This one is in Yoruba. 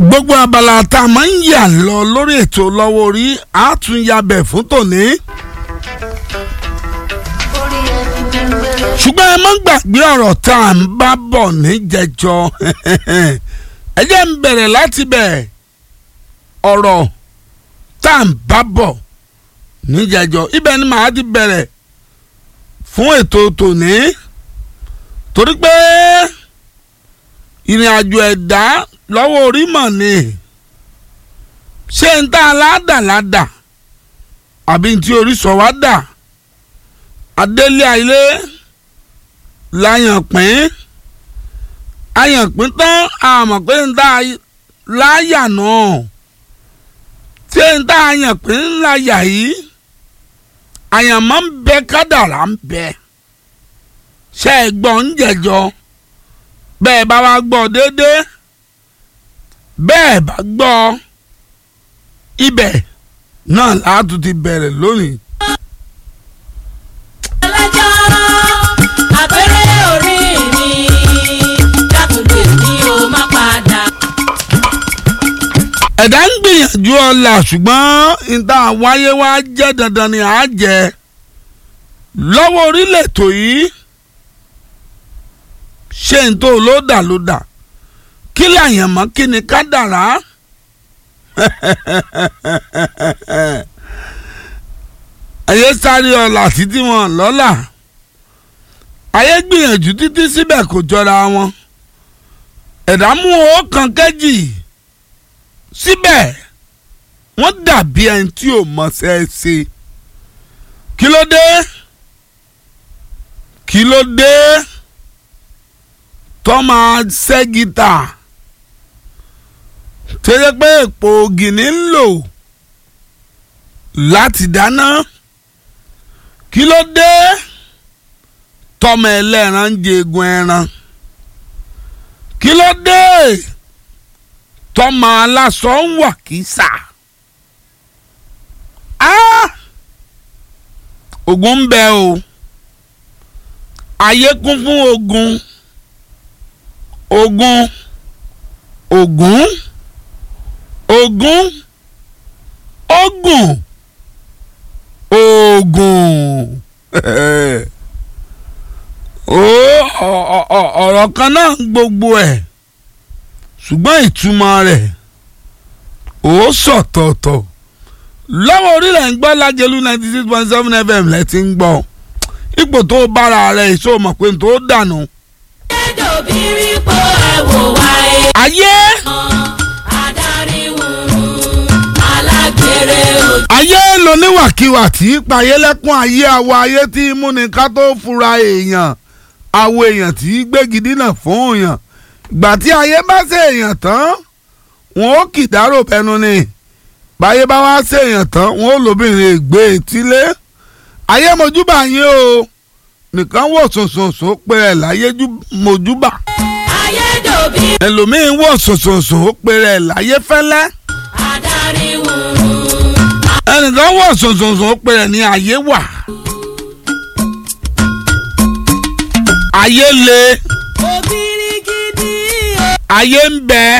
gbogbo abala tá a máa ń yà lọ lórí ètò lọ́wọ́ orí a tún yabẹ̀ fún tòní. ṣùgbọ́n ẹ má gbàgbé ọ̀rọ̀ tá à ń bá bọ̀ níjẹjọ ẹ jẹ́ ń bẹ̀rẹ̀ láti bẹ̀ ọ̀rọ̀ tá à ń bá bọ̀ níjẹjọ ibẹ̀ ni màá ti bẹ̀rẹ̀ fún ètò tòní torí pé ìrìn àjò ẹ̀dá lọ́wọ́ orí mọ̀ ni ṣé ń tá a ládà ládà àbí tí orí sọ wá dà adélé ayé láyànpín ayànpín tán àmọ̀ pé ń tá a láyà náà ṣé ń tá a yànpín láyà yìí àyànmọ́ ń bẹ kádàrá ń bẹ ṣe é gbọ́ ń jẹjọ bẹ́ẹ̀ bá wá gbọ́ déédéé bẹ́ẹ̀ bá gbọ́ ibẹ̀ náà láàtú ti bẹ̀rẹ̀ lónìí. ọlọ́jọ́ àpẹẹrẹ orí mi dákúndé mi ò má padà. ẹ̀dá ń gbìyànjú ọ̀la ṣùgbọ́n ìta wáyé wá jẹ́ dandan ni à á jẹ lọ́wọ́ orílẹ̀ ètò yìí ṣé n tó ló dà ló dà kí làyàn mọ́ kí ni ká dàrá ayé sáré ọ̀la títí wọn lọ́la ayé gbìyànjú títí síbẹ̀ kò jọra wọn ẹ̀dá mú owó kan kẹ́jì síbẹ̀ wọ́n dàbí ẹni tí ò mọṣẹ́ ṣe kí ló dé kí ló dé tó máa ṣẹ́ gítà tẹ́lẹ̀ pé èpò ògìní ń lò láti dáná kí ló dé tọmọ ẹlẹ́ran ń jẹgun ẹran kí ló dé tọmọ aláṣọ ń wà kísà ogun ń bẹ o ayé kún fún ogun ogun ogun ogun ogun ogun ọ̀rọ̀ kan náà gbogbo ẹ̀ ṣùgbọ́n ìtumọ̀ rẹ̀ ó sọ̀tọ̀ọ̀tọ̀ lọ́wọ́ orílẹ̀ ń gbọ́ lájẹlú ninety six point seven fm lẹ́ ti ń gbọ́ ipò tó bára rẹ̀ èso mọ̀ pé tó dànù. ẹ̀dọ̀bìrì po ẹ̀wò wá ẹ̀. ayé adarí wùrù alágbèrè ojú. ayé loníwàkiwà tí í payé lẹ́kún ayé àwọ̀ ayé tí í múni ká tó fura èèyàn àwọ̀ èèyàn tí í gbégi dínà fún èèyàn ìgbà tí ayé bá ṣe èèyàn tán wọn ó kìdárò bẹnu ni báyé bá wá ṣe èèyàn tán wọn ó lóbìnrin ègbé etílé ayé mojúbà yín o nìkan wò sòsòsò pé ẹ láyé jú- mojúbà ayédòbí ẹlòmíín wò sòsòsò pé ẹ láyé fẹ́lẹ́ adarí wùrù. ẹnìkan wò sòsòsò pé ẹ ní ayé wà ayé le òbírí gidi o. ayé ń bẹ